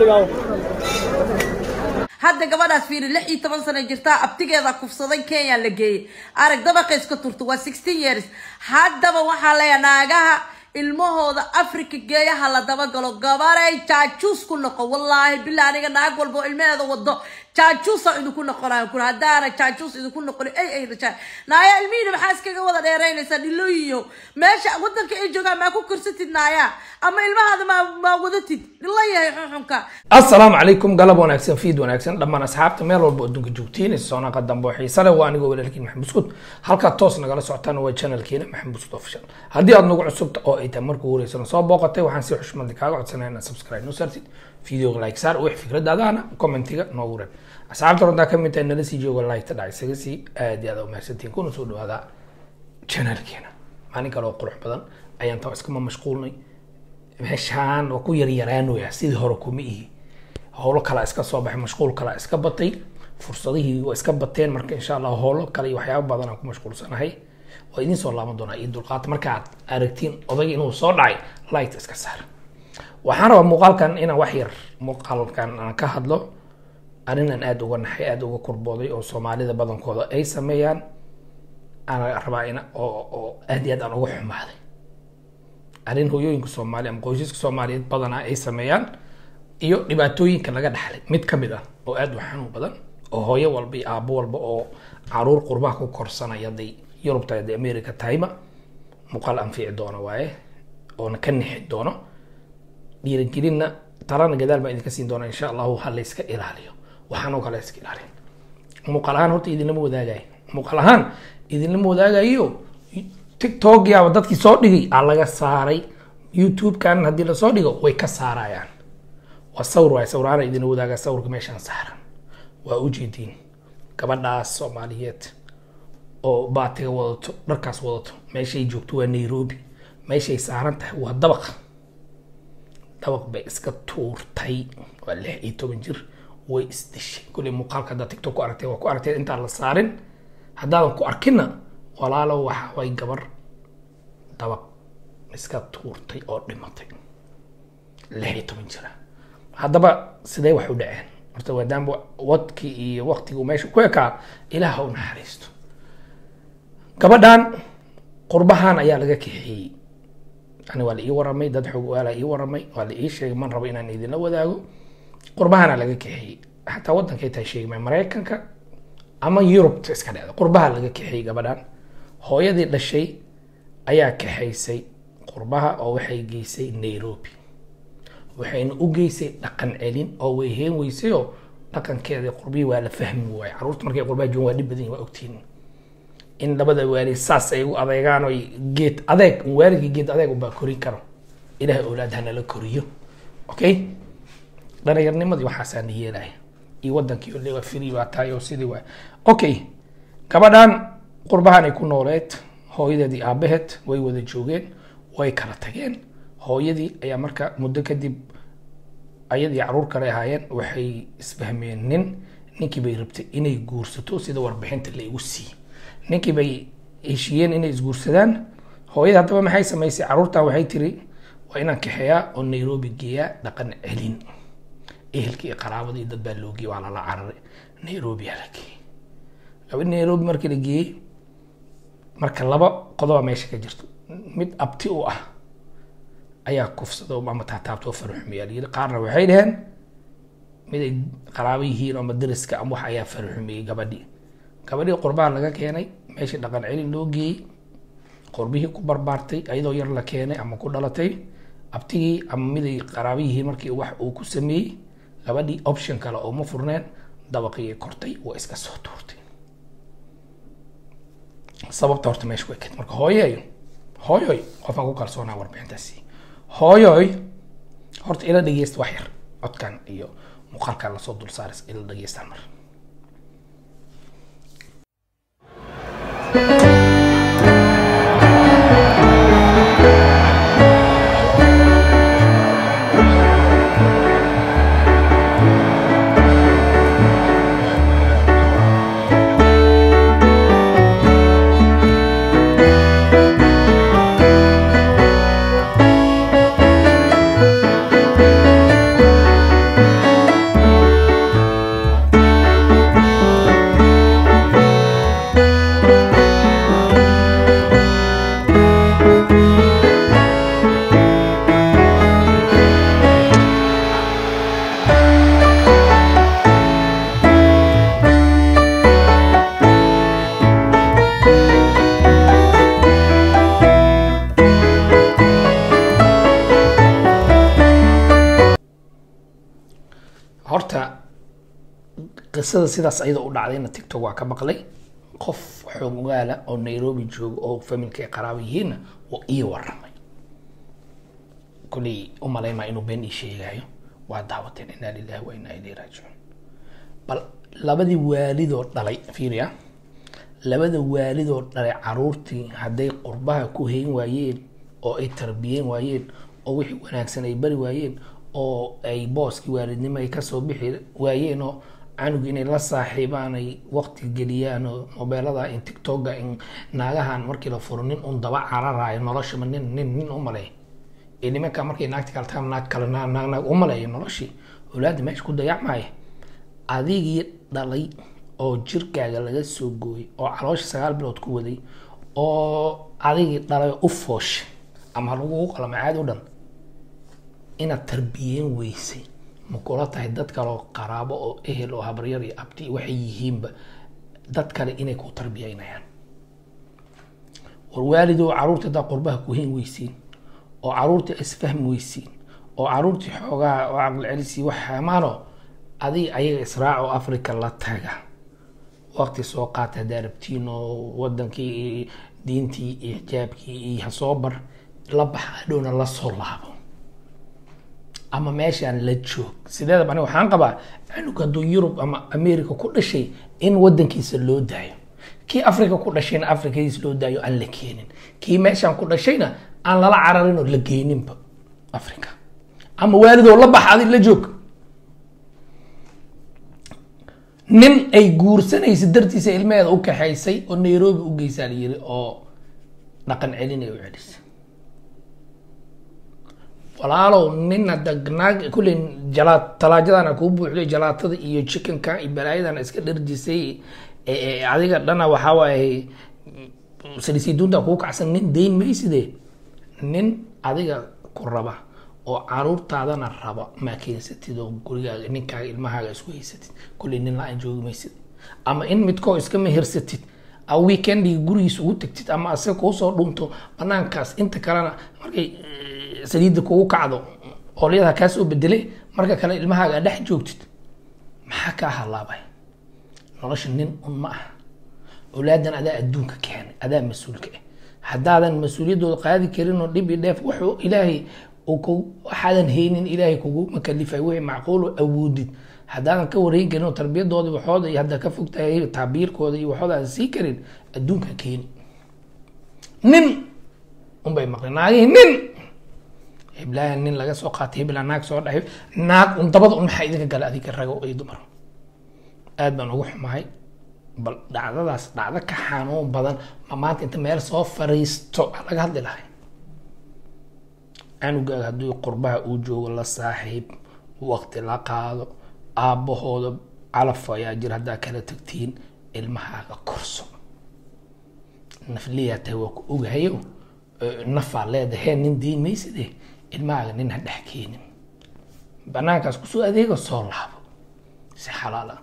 hadda gabadhaas fiiri lix iyo toban sano jirtaa abtigeeda kufsaday kenya la geeyey arag dabaqa iska turta waa sixteen years haddaba waxaa leeyahay naagaha ilmahooda africa geeyaha la dabagalo gabaray jaajuus ku noqo wallaahi bilaa aniga naag walba oo ilmaheeda wado jaajuusa idinku noqonayo kur haddaana jaajuus idinku noqon ay ay dhashaan naaya ilmihiina maxaa iskaga wada dheeraynaysaa dhilooyiyo meesha wadanka ay joogaan maa ku korsatid naaya ama ilmahaada maa maa wadatid dhilo yahay xunxunka asalaamu calaykum galab wanaagsan fiid wanaagsan dhammaan asxaabta meel walba adduunka joogtiin soonaqa dambe oo xiise leh waa anigoo walaalkiin maxamed buskud halkaa toos nagala socotaan waa channelkiina maxamed buskud official haddii aad nagu cusubta oo ay tahay markuu horeysana soo booqatay waxaan si xushmadi kaaga codsanaya inaad subscribe noo saartid videoga like saar wix fikradaadaana commentiga noogu reeb asxaabta runtaa ka mid tahay nala sii jooga like ta dhac isaga sii aad iyo aad umahadsantiin kuna soo dhawaada channelkeena maalin kale oo qurux badan ayaan taa iskama mashquulnay meeshaan waa ku yaryaraanooya sidii hore kuma ihi howlo kala iska soo baxay mashquul kala iska batay fursadihii waa iska bateen marka insha allah howlo kale iyo waxyaabo badan aan ku mashquulsanahay waa idin soo laaban doonaa iyo dulqaad markaad aragtiin odayga inuu soo dhacay light iska saar waxaan rabaa muuqaalkan inaan wax yar muuqaalkan aan ka hadlo arrinaan aada uga naxay aada uga kurbooday oo soomaalida badankooda ay sameeyaan aan rabaa in oo oo aad iyo aad aan uga xumaaday arrin hooyooyinka soomaali ama qoysaska soomaaliyeed badanaa ay sameeyaan iyo dhibaatooyinka laga dhaxlay mid ka mid ah oo aada u xanuun badan oo hooyo walba iyo aabo walba oo caruur qurbaha ku korsanaya haday yurub tahay haday america tahayba muuqaal anfici doono waaye oona ka nixi doono dhiirigelinna talana gadaal baan idinka siin doona insha allahu ha la iska ilaaliyo waxaan oo kale iska ilaaliyo muuqaal ahaan horta idinlama wadaagayo muuqaal ahaan idinlama wadaagayo tiktok yaaba dadkii soo dhigay aa laga saaray youtube-kan haddii lasoo dhigo way ka saarayaan waa sawir waay sawiraana idin wadaagaa sawirka meeshaan saaran waa ujeediin gabadhaas soomaaliyeed oo baatiga wadato dharkaas wadato meeshay joogto waa nairobi meeshay saaran tahay waa dabaq dabaq bay iska tuurtay waa lix iyo toban jir way isdishay kulley muuqaalka haddaad tiktok ku aragtay waa ku aragtay intaan la saarin haddaadan ku arkinna walaalo waxa way gabar dabaq iska tuurtay oo dhimatay lix iyo toban jira haddaba sidee wax u dhaceen horta maadaama wadkii iyo waktigii meesha ku ekaa ilaah ha u naxariisto gabadhan qurbahan ayaa laga kaxeeyey yani waa la ii waramay dad xoog waalaa ii waramay waa la ii sheegay man rabo inaan idinla wadaago qurbahana laga kaxeeyey xataa wadankay tahay sheegmay maraykanka ama yurubta iska dhecda qurbaha laga kaxeeyey gabadhan hooyadii dhashay ayaa kaxaysay qurbaha oo waxay geysay nairobi waxayna u geysay dhaqan celin oo way heen weysayoo dhaqankeeda qurbihii waa la fahmi waaye caruurta markay qurbaha joogan waa dhib badan yihin waa ogtiin in labada waalid saas ay u adeegaan oo geed adeeg waalidka geed adeeg unbaa korin karo ilahay awlaad hanala koriyo okay dhalinyarnimadii waxaasaa na yeelaya iyo wadankii ole waa free baa tahay oo sidii waay okay gabadhan qurbahan ay ku nooleed hooyadeedii aabaheed way wada joogeen way kala tageen hooyadii ayaa marka muddo kadib ayadii caruur kale ahaayeen waxay isfahmeen nin ninkii bay rabtay inay guursato sida warbixinta la igu siiyey ninkii bay heshiiyeen inay isguursadaan hooyada haddaba maxay samaysay caruurtan waxay tiri waa inaan kaxeeyaa oo nairobi geeyaa dhaqan celin ehelkii iyo qaraabadii dad baa loo geeyey waa lala cararay nairobi aa la geeyey gabadhi nairobi markii la geeyey marka laba qodoba meesha ka jirto mid abti u ah ayaa kufsado ama taataabtoo faruxumeeya layiri qaarna waxay dhaheen mid ay qaraabo yihiin ama dariska ama wax ayaa faruxumeeyey gabadhii gabadhii qurbaha laga keenay meeshii dhaqan celin loo geeyey qurbihii ku barbaartay ayadoo yar la keenay ama ku dhalatay abtigii ama mid ay qaraabo yihiin markii wax uu ku sameeyey gabadhii option kale oo ma furneen dabaqii kortay waa iska soo tuurtay sababta horta meesha way keed marka hooyoy hooyoy qofaan ku kalsoonaa warbixintaasi hooyoy horta ila dhegeysta wax yar codkan iyo muuqaalkan lasoo dul saaris ila dhegeystaan mar qisada sidaas ayada u dhacdayna tiktok waa ka maqlay qof xoog ogaala oo nairobi jooga oo familka ay qaraaba yihiinna oo ii waramay kuley umalaymaa inuu been ii sheegayo waa daawateen inaa lilahi wa inaa ilayhi raajicuun bal labadii waalidoo dhalay fiiriya labada waalidoo dhalay caruurtii hadday qurbaha ku hayn waayeen oo ay tarbiyeen waayeen oo wixii wanaagsan ay bari waayeen oo ay booskii waalidnimo ay kasoo bixi waayeen oo canugi inay la saaxiibaan ay waqti geliyaan oo mobeelada in tiktoka in naagahan markii la furo nin un daba cararaayo noloshaba nin nin nin umaleey ee nimanka markay naagti kale taam naag kale naag naag naag umaleeyo noloshii awlaadda meesha ku dayacmaya adigii dhalay oo jirkaaga laga soo gooyay oo caloosha sagaal bilood ku waday oo adigii dhalay u fooshay ama lagugu qalama caadi u dhan inaad tarbiyeen weysay ma kula tahay dad kale oo qaraabo oo ehel oo habaryar iyo abti waxay yihiinba dad kale inay ku tarbiyeynayaan war waalidoo caruurta haddaa qurbaha ku hayn weysiin oo caruurtii isfahmi weysiin oo caruurtii xoogaa oo caqli celisi wax amaano adiga ayaga israac oo africa la taga waqti soo qaata haddaa rabtiin oo wadankii diintii iyo xijaabkii iyo hasoo bar la baxa hadhowna la soo laabo ama meeshaan la joog sideedaba aniga waxaan qabaa canug hadduu yurub ama america ku dhashay in wadankiisa loo daayo kii africa ku dhashayna africadiisa loo daayo aan la keenin kii meeshaan ku dhashayna aan lala cararin oo la geyninba africa ama waalidoo la bax adi la joog nin ay guursanaysa dartiisa ilmaheeda u kaxaysay oo nairobi u geysaa la yiri oo dhaqan celin ay u celisay walaalow nin hadda naag kulley jala talaajadana kuu buuxday jalaatada iyo chickenka iyo balaayadana iska dharjisay adiga dhana waxaa waaye salisiiduunta kuu kacsan nin dayn mayside nin adiga ku raba oo caruurtaadana raba maa keensatid oo gurigaaga ninkaaga ilmahaaga isku haysatid kulley nin la-aan joogi maysid ama in midkoo iska mehersatid a weekendiga gurigiisa ugu tagtid ama asaga kuusoo dhunto banaankaas inta kalena markay saliidda kugu kacdo oolyada kaa soo bedelay marka kale ilmahaaga aad dhex joogtid maxaa kaa halaabay nolosha nin un ma aha awlaadan adaa adduunka keenay adaa mas-uulka ah haddaadan mas-uuliyaddooda qaadi karin oo dhib i dheef wuxuu ilaahay waxaadan haynin ilaahay kuguma kalifay wixii macquul awoodid haddaadan ka wareyn karin oo tarbiyadooda waxooda iyo hadda ka fogtahay taabiirkooda iyo waxooda aan sii karin adduunka keeni nin unbay maqleen naagihii nin heblaha nin laga soo qaatay hebla naag soo dhahay naag un dabada un maxaa idinka gala adiga rago iyo dumar aad baan ugu xumahay bal dhacdadaas dhacdo ka xanuun badan ma maanta inta meel soo fariisto laga hadli lahay canugaaga haddii qurbaha uu joogo la saaxiib waqti la qaado aabbahooda calaf ayaa jira haddaa kala tagtiin ilmahaaga korso nafliyaa tahay waa ku ogahayo nafaa leedahay nin diin mayside ilmahaaga nin ha dhex keenin banaankaas kusoo adeega soo laabo si xalaala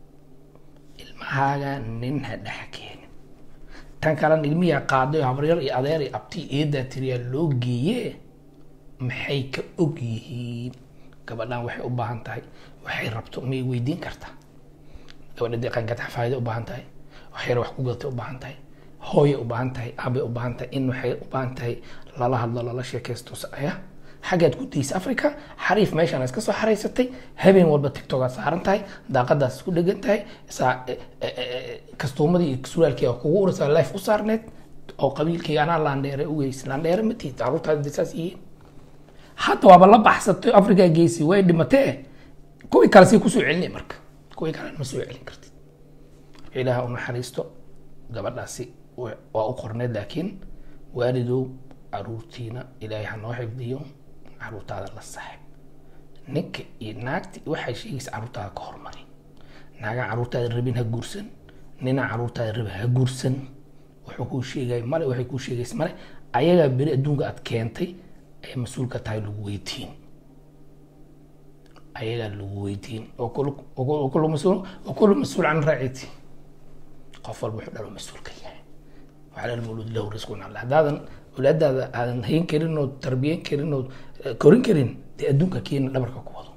ilmahaaga nin ha dhex keenin tan kalena ilmiyaa qaaday habaryar iyo adeer iyo abti eedaa tiriyaa loo geeye maxay ka og yihiin gabadhan waxay u baahan tahay waxay rabto may weydiin kartaa gabadha deeqaankaad xafaayada u baahan tahay waxyar wax ku gadatay u baahan tahay hooyay u baahan tahay aabay u baahan tahay in waxay u baahan tahay lala hadlo lala sheekaysto aya xaggaad ku daysa africa xariif meeshaan iska soo xaraysatay habeen walba tictokaad saaran tahay daaqadaas isku dhegan tahay saa kastuumadii iyo suraalkii kugu urasa life u saarneed oo qabiilkayga anaa laandheere ugeys laandheere ma tihid caruurtaada saas yihiin hadda waaba la baxsatay africa geysi way dhimatee kuwii kale si kusoo celinay marka kuwii kalena ma soo celin kartid ilaaha u naxariisto gabadhaasi waa u qorneed laakiin waalidow caruurtiina ilaahay ha noo xifdiyo caruurtaada la saaxib ninka iyo naagta waxay sheegaysa caruurtaada ka hormari naagaa caruurtaada rabin ha guursan ninaa caruurtaada rabin ha guursan wuxuu kuu sheegay male waxay kuu sheegaysa male ayagaa beri adduunka aad keentay ee mas-uulka tahay lagu weydiin ayagaa lagu weydiin wakulu mas-uul can raaciti qof walba wuxuu dhalo mas-uulka yahay waxaa mawluud lahu risqun alle haddaadan awlaadaada aadan hayn karin oo tarbiyan karin oo korin karin dee adduunka keena dhabarka ku wado